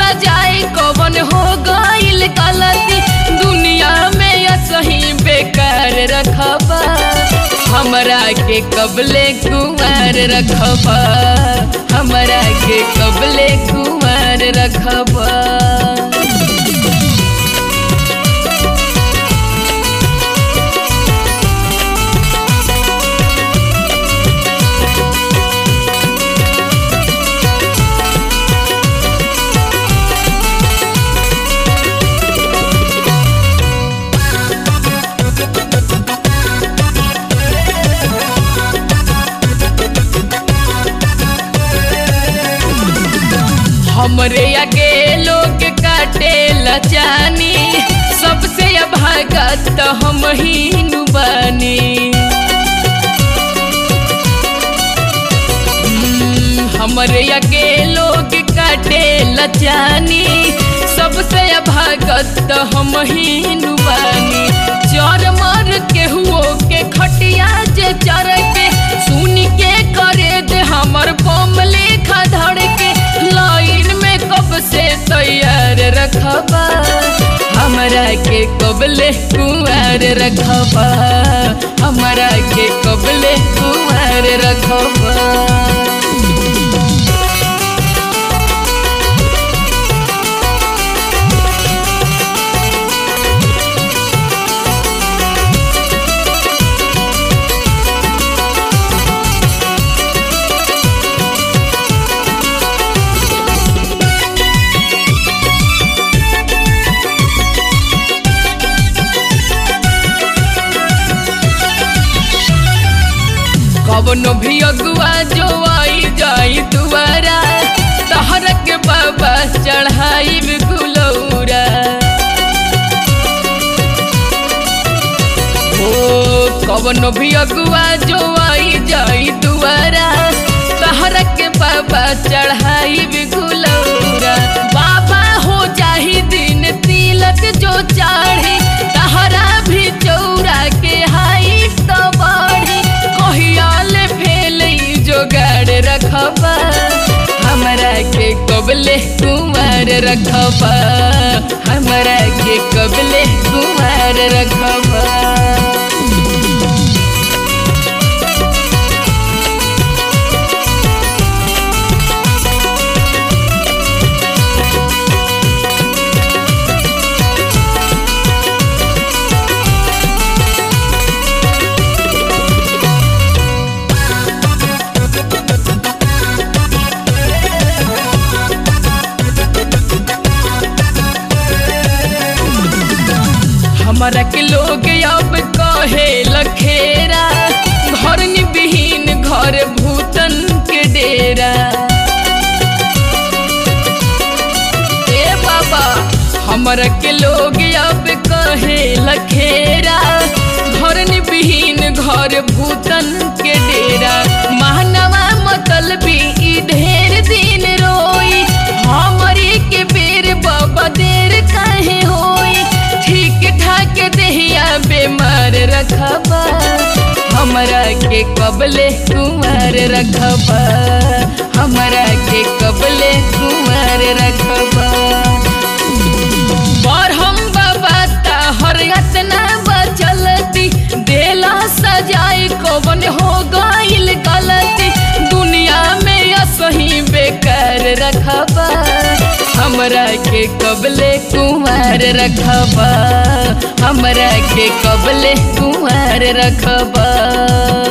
सजाए कवन हो गईल गलती दुनिया में या सही बेकार रखबा हमरा के कबले कुमार रखबा हमरा के कबले कुमार रखबा हमरे आगे लोग काटे लचानी सबसे अभागत हम ही बानी हम्म, हमरे आगे लोग काटे लचानी सबसे अभागत हम ही बानी चर मर के हुओ के खटिया जे चर के सुन के करे दे हमर बम लेखा धड़ के लाइन में कब से तैयार रखबा हमरा के कबले कुंवर रखबा हमरा के कबले कुंवर रखबा कवनो भी अगुआ जो आई जाई दुआरा तहर के बाबा चढ़ाई गुलौरा ओ कवनो भी अगुआ जो आई जाई दुआरा तहर के बाबा चढ़ाई गुलौरा बाबा हो जाही दिन तिलक जो चाढ़ी तहरा भी चौरा के हाई तो बढ़ी कहियाल फेल जोगाड़ रखबा हमरा के कबले कुमार रखबा हमरा के कबले कुमार रखबा हमरा के लोग अब कहे लखेरा घर निबिहीन घर भूतन के डेरा ए बाबा हमरा के लोग अब कहे लखेरा घर निबिहीन घर भूतन के डेरा मानवा मतलबी ई ढेर दिन रोई हमरी के बेर बाबा देर काहे होई ठीक ठाक देहिया बेमार रखबा हमरा के कबले कुमार रखबा हमरा के कबले कुमार रखबा पर हम बाबा हर यातना बचलती देला सजाए कवन हो गईल गलती दुनिया में असही बेकार रखबा हमरा के कबले कुमार रखबा हमरा के कबले कुमार रखबा